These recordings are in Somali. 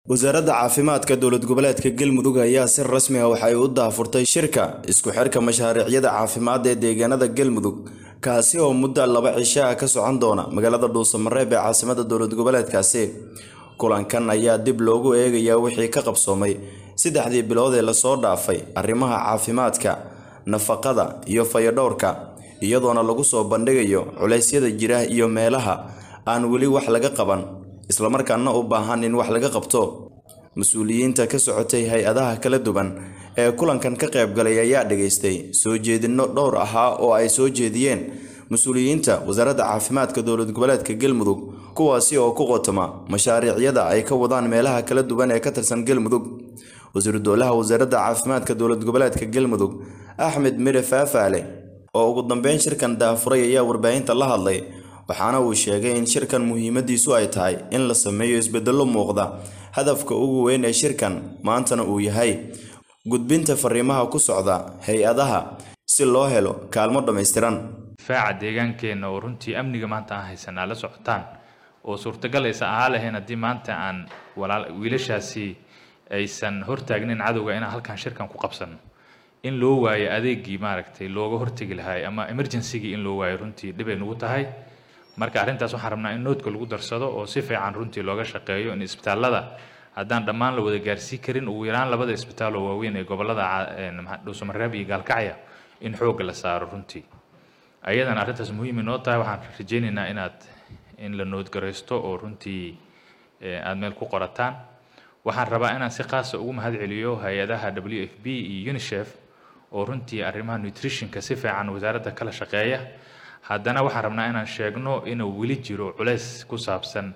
wasaaradda caafimaadka dowlad goboleedka galmudug ayaa si rasmi ah waxay u daahfurtay shirka isku xirka mashaariicyada caafimaad ee deegaanada galmudug kaasi oo muddo laba cisho ah ka socon doona magaalada dhuusamareeb ee caasimada dowlad goboleedkaasi kulankan ayaa dib loogu eegayaa wixii ka qabsoomay saddexdii bilood ee lasoo dhaafay arrimaha caafimaadka nafaqada iyo fayadhowrka iyadoona lagu soo bandhigayo culeysyada jira iyo meelaha aan weli wax laga qaban islamarkaana u baahan in wax laga qabto mas-uuliyiinta ka socotay hay-adaha kala duwan ee kulankan ka qaybgalay ayaa dhageystay soo jeedinno dhowr ahaa oo ay soo jeediyeen mas-uuliyiinta wasaaradda caafimaadka dowlad goboleedka galmudug kuwaasi oo ku qotoma mashaariicyada ay ka wadaan meelaha kala duwan ee ka tirsan galmudug wasiiru dowlaha wasaaradda caafimaadka dowlad goboleedka galmudug axmed mire faafaale oo ugu dambeyn shirkan daafuray ayaa warbaahinta la hadlay waxaana uu sheegay in shirkan muhiimadiisu ay tahay in la sameeyo isbedello muuqda hadafka ugu weyn ee shirkan maantana uu yahay gudbinta fariimaha ku socda hay-adaha si loo helo kaalmo dhammaystiran difaaca deegaankeenna oo runtii amniga maanta aan haysanaa la socotaan oo suurtagal aysan ahaa lahayn haddii maanta aan walaal wiilashaasi aysan hortaagnin cadowga inaan halkan shirkan ku qabsano in loo waayo adeegii maaragtay looga hortegi lahaay ama emergencygii in loo waayo runtii dhibay nugu tahay marka arrintaas waxaan rabnaa in noodka lagu darsado oo si fiican runtii looga shaqeeyo in isbitaallada haddaan dhammaan la wada gaarsii karin ugu yaraan labada isbitaal oo waaweyn ee gobollada dhuusamareeb iyo gaalkacya in xoogga la saaro runtii ayadana arrintaas muhiim inoo tahay waxaan rajaynaynaa inaad in la noodgaraysto oo runtii aada meel ku qorataan waxaan rabaa inaan si qaasa ugu mahad celiyo hay-adaha w f b iyo unisef oo runtii arrimaha nutritionka si fiican wasaaradda kala shaqeeya haddana waxaan rabnaa inaan sheegno inuu weli jiro culays ku saabsan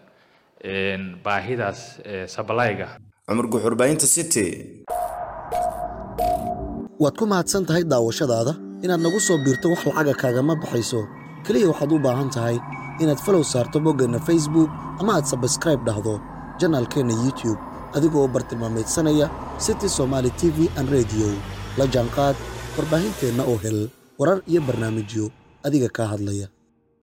baahidaas sablayga cumar guxurbaahinta city waad ku mahadsan tahay daawashadaada inaad nagu soo biirto wax lacaga kaagama baxayso keliya waxaad u baahan tahay inaad falow saarto boggeenna facebook ama aad sabskraib dhahdo janaalkeenna youtube adigoo bartilmaameedsanaya city somaali t v an rediyo la jaanqaad warbaahinteenna oo hel warar iyo barnaamijyo adiga kaa hadlaya